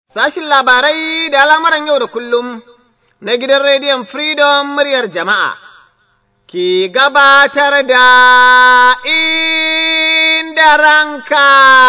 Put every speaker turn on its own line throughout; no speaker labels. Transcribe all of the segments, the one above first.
Sashin labarai da al'amuran yau da kullum na gidan rediyon Freedom muryar jama'a ke gabatar da inda ranka.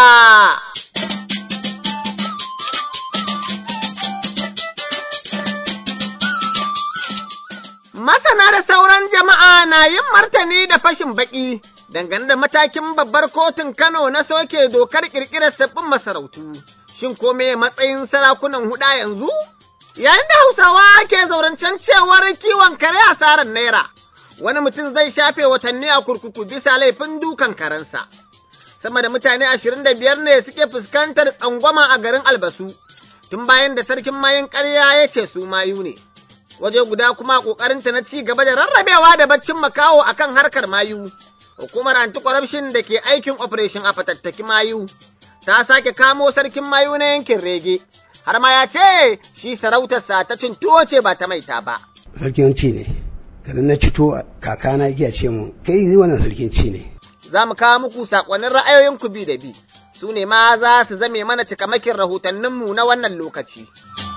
Masana da sauran jama'a na yin martani da fashin baƙi dangane da matakin babbar kotun Kano na soke dokar ƙirƙirar sabbin masarautu. Shin ko me matsayin sarakunan huɗa yanzu? Yayin da Hausawa ke zaurancen cewar kiwon kare asarar naira, wani mutum zai shafe watanni a kurkuku bisa laifin dukan karensa. Sama da mutane ashirin da biyar ne suke fuskantar tsangwama a garin Albasu, tun bayan da sarkin mayin ƙarya ya ce su mayu ne. Waje guda kuma ƙoƙarinta na ci gaba da rarrabewa da baccin makaho akan harkar mayu. Hukumar anti-corruption da ke aikin operation a fatattaki mayu ta sake kamo sarkin mayu na yankin rege, har ma ya ce shi sarautarsa ta cin tuwo ce ba ta maita ba.
Sarkin ci ne, kada na cito kakana giya ce mu, kai yi wannan sarkin ci ne.
Za mu kawo muku saƙonin ra'ayoyin ku bi da bi, su ne ma za su zame mana cikamakin rahotanninmu na wannan lokaci.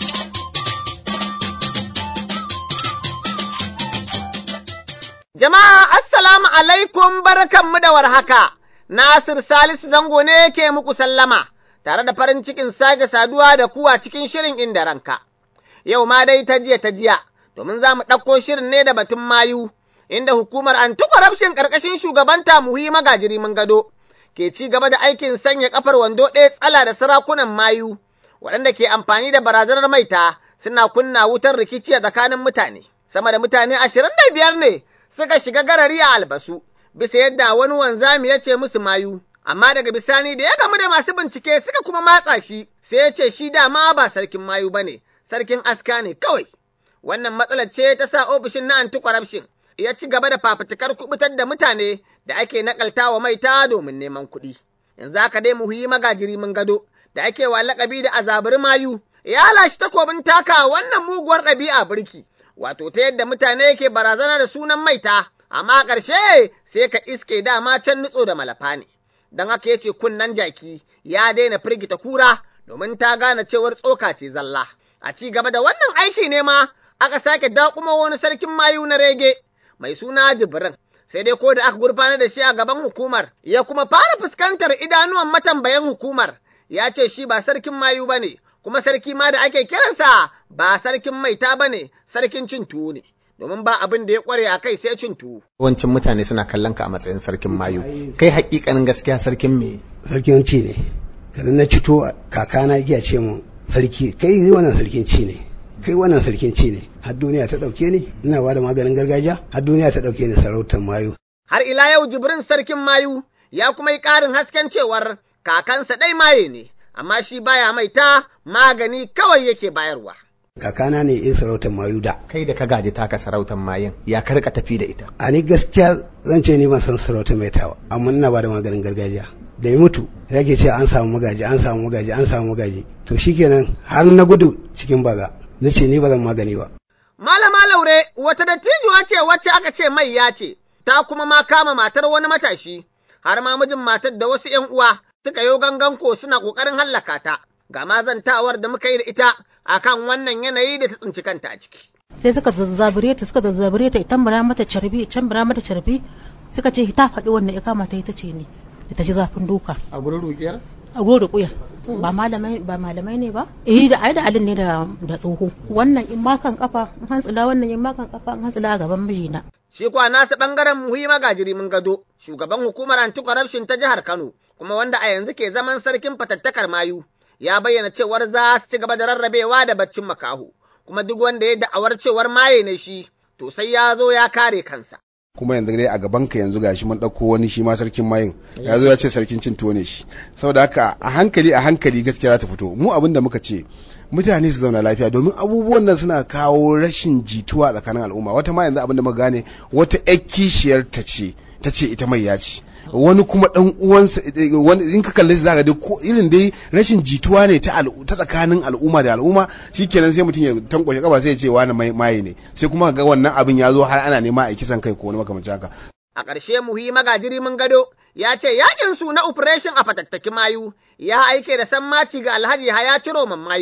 Jama'a, Assalamu alaikum barkanmu da warhaka. Nasir Salisu zango ne ke muku sallama, tare da farin cikin sake saduwa da kuwa cikin shirin inda ranka. Yau ma dai ta jiya ta jiya, domin za mu ɗauko shirin ne da batun mayu, inda hukumar anti-corruption ƙarƙashin shugabanta muhi magajiri mun gado, ke ci gaba da aikin sanya kafar wando ɗaya tsala da sarakunan mayu, waɗanda ke amfani da barazanar maita suna kunna wutar rikici a tsakanin mutane. Sama da mutane ashirin da biyar ne suka shiga garari a albasu. bisa yadda wani wanzami ya ce musu mayu, amma daga bisani da ya gamu da masu bincike suka kuma matsa shi, sai ya ce shi dama ba sarkin mayu ba ne, sarkin aska ne kawai. Wannan matsalar ce ta sa ofishin na anti-corruption ya ci gaba da fafutukar kubutar da mutane da ake nakalta wa maita domin neman kuɗi. Yanzu haka dai muhuyi magajiri mun gado da ake wa lakabi da azabiri mayu, ya lashe takobin taka wannan muguwar ɗabi'a birki, wato ta yadda mutane ke barazana da sunan maita. amma ƙarshe sai ka iske dama can nutso da malafa ne, don haka ya ce kunnen jaki ya daina firgita kura domin ta gane cewar tsoka ce zalla. A ci gaba da wannan aiki ne ma aka sake daƙuma wani sarkin mayu na rege mai suna Jibrin. Sai dai ko da aka gurfanar da shi a gaban hukumar, ya kuma fara fuskantar idanuwan matambayan hukumar, ya ce shi ba sarkin mayu ba ne, kuma sarki ma da ake kiransa ba sarkin maita ba ne, sarkin cin tuwo ne. domin ba abin da ya kware a kai sai cin tuwo. Yawancin mutane suna kallon ka a matsayin sarkin mayu. Kai hakikanin gaskiya sarkin me?
Sarkin ci ne. Kada na cito kakana giya ce mu sarki kai yi wannan sarkin ci ne. Kai wannan sarkin ci ne. Har duniya ta ɗauke ni ina ba da maganin gargajiya har duniya ta ɗauke ni sarautar mayu.
Har ila yau jibrin sarkin mayu ya kuma yi ƙarin hasken cewar kakansa ɗai maye ne. Amma shi baya maita magani kawai yake bayarwa.
kakana ne in sarautar mayu da.
Kai da ka gaji taka sarautar mayun ya karka tafi da ita.
A ni gaskiya zan ce ni ban san sarautar mai tawa amma ina ba da maganin gargajiya. Da ya mutu ya ke ce an samu magaji an samu magaji an samu magaji to shikenan har na gudu cikin baga na ce ni ba zan magani ba.
Malama Laure wata dattijuwa ce wacce aka ce mai ya ce ta kuma ma kama matar wani matashi har ma mijin matar da wasu ‘yan uwa suka yo gangan ko suna ƙoƙarin hallaka ta. Ga mazantawar da muka yi da ita akan wannan yanayi da ta tsinci kanta a ciki.
sai suka zazzabure ta suka zazzabure ta itan bara mata carbi can bara mata carbi suka ce ta faɗi wannan ya kama ta ita ce ne da ta ji zafin duka
A gurin ruƙiyar?
a goro kuya ba malamai ba malamai ne ba eh da ai da alin ne da da tsoho wannan in makan kafa in hantsila wannan in makan kafa in hantsila a gaban mijina
Shi kuwa nasa ɓangaren muhi magajiri mun gado, shugaban hukumar anti-corruption ta jihar Kano, kuma wanda a yanzu ke zaman sarkin fatattakar mayu, ya bayyana cewar za su ci gaba da rarrabewa da baccin makaho, kuma duk wanda ya da'awar cewar maye ne shi, to sai ya zo ya kare kansa.
kuma yanzu dai a gaban ka yanzu gashi mun ɗauko wani shi ma sarkin mayin ya zo ya ce sarkin cin tuwo ne shi saboda haka a hankali a hankali gaskiya za ta fito mu abin da muka ce mutane su zauna lafiya domin abubuwan nan suna kawo rashin jituwa tsakanin al'umma wata ma yanzu abin da muka gane wata ƴar kishiyar ta ce ta ce ita mai ya ci wani kuma dan uwansa wani in ka kalle shi zaka dai ko irin dai rashin jituwa ne ta ta tsakanin al'umma da al'umma shikenan sai mutum ya tankwashe kaba sai ya ce wani mai maye ne sai kuma ga wannan abin ya zo har ana nema a kisan kai ko wani makamancin haka
A ƙarshe muhi magajiri mun gado ya ce yakin su na operation a fatattaki mayu ya aike da sammaci ga Alhaji Haya Ciro mayu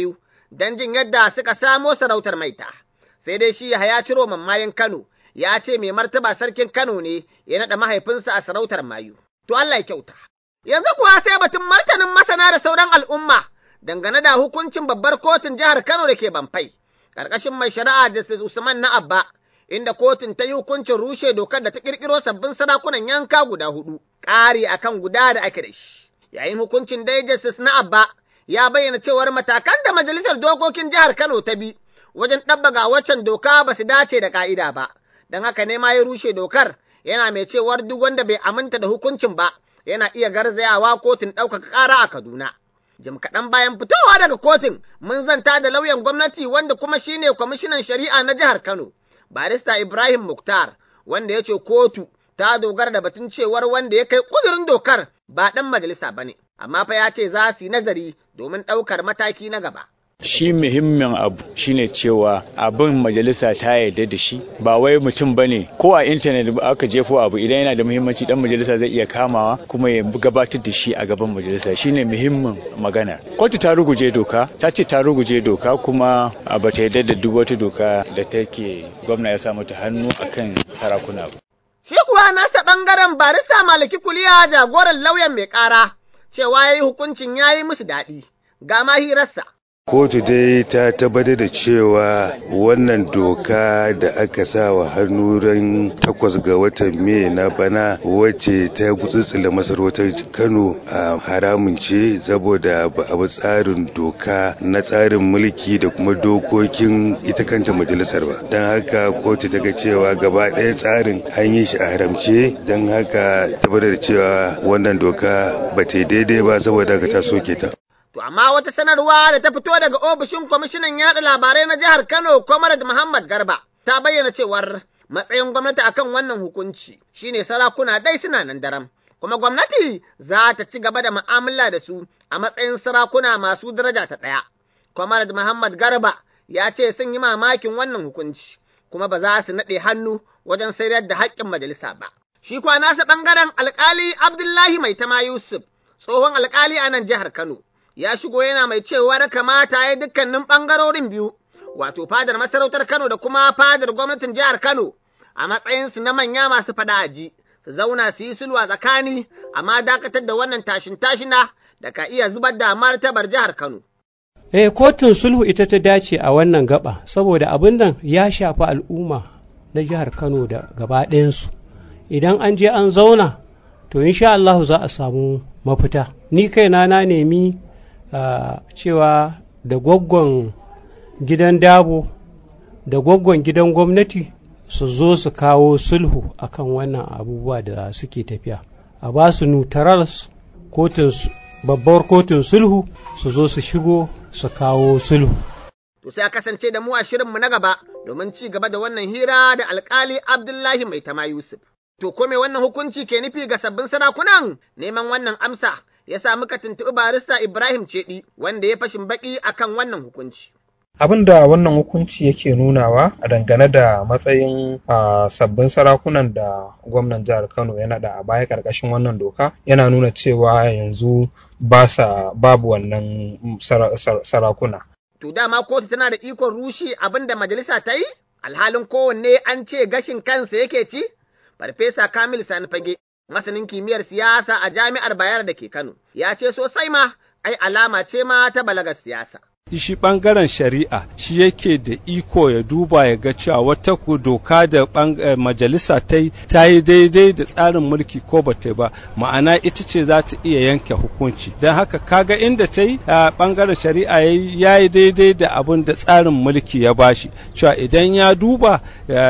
don jin yadda suka samo sarautar maita. Sai dai shi ya ciro mammayin Kano ya ce mai martaba sarkin Kano ne ya naɗa mahaifinsa a sarautar mayu. To Allah ya kyauta. Yanzu kuwa sai batun martanin masana da sauran al'umma dangane da hukuncin babbar kotun jihar Kano da ke Bamfai, ƙarƙashin mai shari'a Justice Usman na Abba, inda kotun ta yi hukuncin rushe dokar da ta ƙirƙiro sabbin sarakunan yanka guda hudu, ƙari akan guda da ake da shi. Yayin hukuncin dai Justice na Abba ya bayyana cewar matakan da majalisar dokokin jihar Kano ta bi wajen ɗabbaga waccan doka ba su dace da ƙa'ida ba, don haka ne ma ya rushe dokar yana mai cewar duk wanda bai aminta da hukuncin ba yana iya garzayawa kotun ɗaukaka ƙara a Kaduna. Jim kaɗan bayan fitowa daga kotun mun zanta da lauyan gwamnati wanda kuma shine kwamishinan shari'a na jihar Kano, barista Ibrahim Muktar, wanda ya ce kotu ta dogara da batun cewar wanda ya kai ƙudurin dokar ba ɗan majalisa ba ne, amma fa ya ce za su yi nazari domin ɗaukar mataki na gaba.
shi muhimmin abu shine cewa abin majalisa ta yarda da shi ba wai mutum ba ne ko a intanet aka jefo abu idan yana da muhimmanci dan majalisa zai iya kamawa kuma ya gabatar da shi a gaban majalisa shine muhimmin magana kotu ta ruguje doka ta ce ta ruguje doka kuma ba ta yarda da duk wata doka da take gwamna ya sa mata hannu akan sarakuna ba
Shi kuwa nasa ɓangaren barista maliki kuliya jagoran lauyan mai ƙara cewa ya yi hukuncin ya yi musu daɗi ga mahirarsa.
kotu dai ta tabbatar da cewa wannan doka da aka sa wa hannu ran takwas ga watan mai na bana wacce ta gutsutsula masarautar kano a haramun ce saboda ba a bi tsarin doka na tsarin mulki da kuma dokokin ita kanta majalisar ba don haka kotu ta ga cewa gaba ɗaya tsarin an yi shi a haramce don haka tabbatar da cewa wannan doka ba ta daidai ba saboda haka ta soke ta
To amma wata sanarwa da ta fito daga ofishin kwamishinan yaɗa labarai na jihar Kano, Comrade Muhammad Garba, ta bayyana cewar matsayin gwamnati akan wannan hukunci shine sarakuna dai suna nan daram. Kuma gwamnati za ta ci gaba da mu'amala da su a matsayin sarakuna masu daraja ta ɗaya. Comrade Muhammad Garba ya ce sun yi mamakin wannan hukunci, kuma ba za su naɗe hannu wajen sayar da haƙƙin majalisa ba. Shi kwa nasa ɓangaren alƙali Abdullahi Maitama Yusuf, tsohon alƙali a nan jihar Kano. ya shigo yana mai cewar kamata ya dukkanin ɓangarorin biyu, wato fadar masarautar Kano da kuma fadar gwamnatin jihar Kano a matsayinsu na manya masu fada aji, su zauna su yi sulwa tsakani, amma dakatar da wannan tashin tashina da ka iya zubar da martabar jihar Kano.
Eh, kotun sulhu ita ta dace a wannan gaba, saboda abin nan ya shafi al'umma na jihar Kano da gaba ɗayansu. Idan an je an zauna, to insha Allah za a samu mafita. Ni kaina na nemi Uh, cewa da gwaggon gidan dabo da gwaggon gidan gwamnati su zo su kawo sulhu akan wannan abubuwa da suke tafiya a ba su neutrals kotun babbar kotun sulhu su zo su shigo su kawo sulhu
to sai a kasance da mu a shirinmu na gaba domin ci gaba da wannan hira da alkali abdullahi mai tama yusuf to ko me wannan hukunci ke nufi ga sabbin sarakunan neman wannan amsa ya sa muka tuntuɓi barista Ibrahim Cedi wanda ya fashin baki akan wannan hukunci.
Abin da wannan hukunci yake nunawa a dangane da matsayin sabbin sarakunan da gwamnan jihar Kano ya naɗa a baya ƙarƙashin wannan doka yana nuna cewa yanzu ba sa babu wannan sarakuna.
To dama kotu tana da ikon rushe abin da majalisa ta yi? Alhalin kowanne an ce gashin kansa yake ci? Farfesa Kamil Sani Fage masanin kimiyyar siyasa a jami'ar Bayar da ke Kano, ya ce sosai ma, ai alama ce ma ta balagar siyasa.
shi bangaren shari'a shi yake da iko ya duba ya ga cewa wata doka da majalisa ta yi ta yi daidai da tsarin mulki ko ba ta ba ma'ana ita ce za ta iya yanke hukunci don haka kaga inda ta yi a bangaren shari'a ya yi daidai da abin da tsarin mulki ya bashi cewa idan ya duba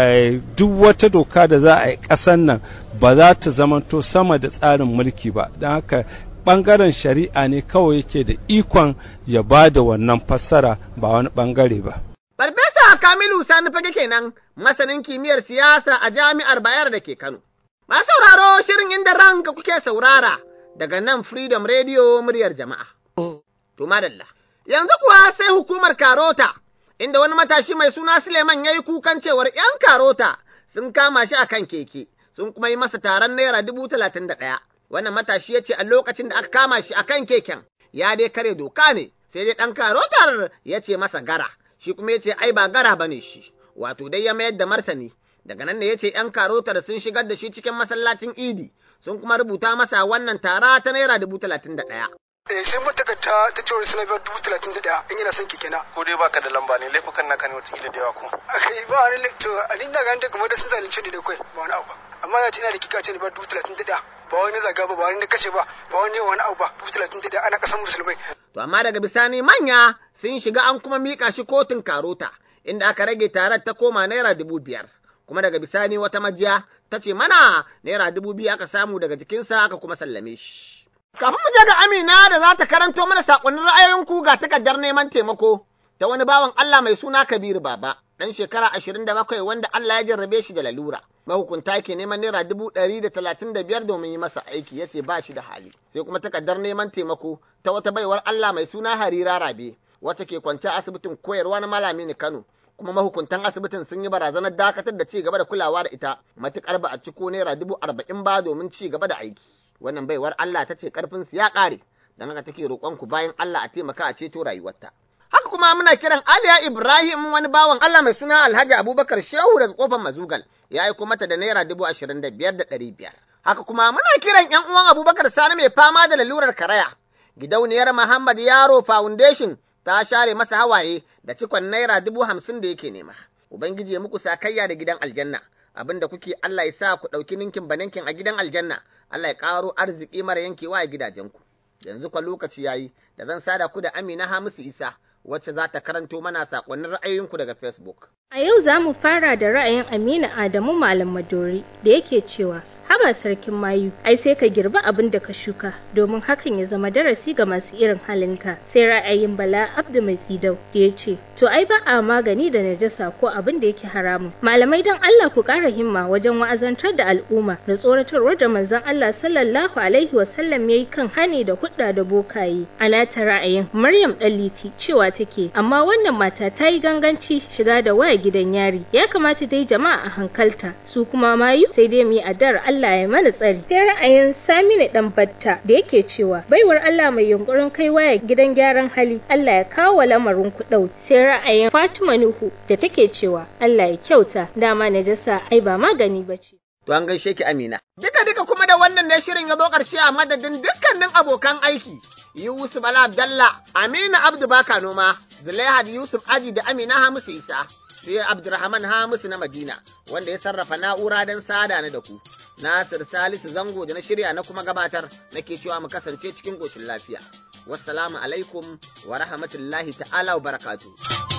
duk wata doka da za a yi ƙasan nan ba za ta zamanto sama da tsarin mulki ba don haka ɓangaren shari'a ne kawai yake da ikon ya ba da wannan fassara ba wani ɓangare ba.
Farfesa Kamilu Sani fage kenan masanin kimiyyar siyasa a jami'ar Bayar da ke Kano. Masu sauraro shirin inda ranka kuke saurara daga nan Freedom Radio muryar jama'a. To madalla. Yanzu kuwa sai hukumar Karota, inda wani matashi mai suna Suleiman ya yi kukan cewar ‘yan Karota sun kama shi a kan keke, sun kuma yi masa taron naira dubu talatin da ɗaya. wannan matashi ya ce a lokacin da aka kama shi a kan keken ya dai kare doka ne sai dai ɗan karotar ya ce masa gara, shi kuma ya ce ai ba gara ba ne shi, wato dai ya mayar da martani. Daga nan ne ya ce ‘yan karotar sun shigar da shi cikin masallacin idi, sun kuma rubuta masa wannan tara ta naira dubu talatin da ɗaya.
eh sai mun takarda ta cewar suna biyar dubu talatin da ɗaya in yana son keke na.
ko dai baka da lamba ne laifukan naka ne watakila da yawa ko.
akai ba wani to a ni na ganin da kamar da sun zalunce ni da kai ba wani abu amma ya ce ina da kika ce ni ba dubu talatin da ɗaya ba wani zaga ba ba wani na kashe ba ba wani wani abu ba dubu talatin da ɗaya ana kasan musulmai.
To amma daga bisani manya sun shiga an kuma mika shi kotun karota inda aka rage tarar ta koma naira dubu biyar. Kuma daga bisani wata majiya ta ce mana naira dubu biyu aka samu daga jikinsa aka kuma sallame shi. Kafin mu je ga Amina da za ta karanto mana saƙonin ra'ayoyinku ga takardar neman taimako ta wani bawan Allah mai suna Kabiru Baba, ɗan shekara ashirin da bakwai wanda Allah ya jarrabe shi da lalura. Mahukunta ke neman naira dubu ɗari da talatin da biyar domin yi masa aiki ya ce ba shi da hali. Sai kuma takardar neman taimako ta wata baiwar Allah mai suna Harira Rabe, wata ke kwance asibitin koyarwa na Malami Kano. kuma mahukuntan asibitin sun yi barazanar dakatar da ci gaba da kulawa da ita matuƙar ba a ciko naira dubu arba'in ba domin ci gaba da aiki. wannan baiwar Allah ta ce ƙarfinsu ya ƙare, don haka take roƙon ku bayan Allah a taimaka a ceto rayuwarta. Haka kuma muna kiran Aliya Ibrahim wani bawan Allah mai suna Alhaji Abubakar Shehu daga kofar Mazugal ya aiko mata da naira dubu ashirin da biyar da ɗari biyar. Haka kuma muna kiran ‘yan uwan Abubakar Sani mai fama da lalurar karaya. Gidauniyar Muhammad Yaro Foundation ta share masa hawaye da cikon naira dubu hamsin da yake nema. Ubangiji ya muku sakayya da gidan aljanna. abin da kuke Allah ya sa ku ɗauki ninkin baninkin a gidan aljanna, Allah ya ƙaro arziki mara yankewa a gidajenku. Yanzu kwa lokaci yayi da zan sada ku da Amina Hamisu Isa, wacce za ta karanto mana saƙonnin ra'ayoyinku daga Facebook.
A yau za mu fara da ra'ayin Aminu Adamu Malam Madori da yake cewa haba sarkin mayu ai sai ka girbi abin da ka shuka domin hakan ya zama darasi ga masu irin halinka sai ra'ayin Bala Abdu Mai Tsidau da ya ce to ai ba a magani da najasa ko abin da yake haramun malamai dan Allah ku ƙara himma wajen wa'azantar da al'umma da tsoratarwar da manzon Allah sallallahu alaihi wasallam yayi kan hani da hudda da bokaye ana ta ra'ayin Maryam Ɗanliti cewa take amma wannan mata ta yi ganganci shiga da waya gidan yari ya kamata dai jama'a a hankalta su kuma mayu sai dai mu yi addar Allah ya mana tsari sai ra'ayin Saminu dan Batta da yake cewa baiwar Allah mai yunkurin kai waya gidan gyaran hali Allah ya kawo lamarin ku dau sai ra'ayin Fatima Nuhu da take cewa Allah ya kyauta dama najasa ai ba magani bace
To an gaishe ki Amina. Duka duka kuma da wannan ne shirin ya zo ƙarshe a madadin dukkanin abokan aiki. Yusuf Ala Abdalla, Amina Abdu Baka Noma, Zulaihat Yusuf Aji da Amina Hamisu Isa. sai Abdurrahman Hamisu na Madina wanda ya sarrafa na'ura don sada ni da ku. Nasir Salisu Zango da na shirya na kuma gabatar nake cewa mu kasance cikin ƙoshin lafiya. Wassalamu alaikum wa rahmatullahi ta'ala wa barakatuh.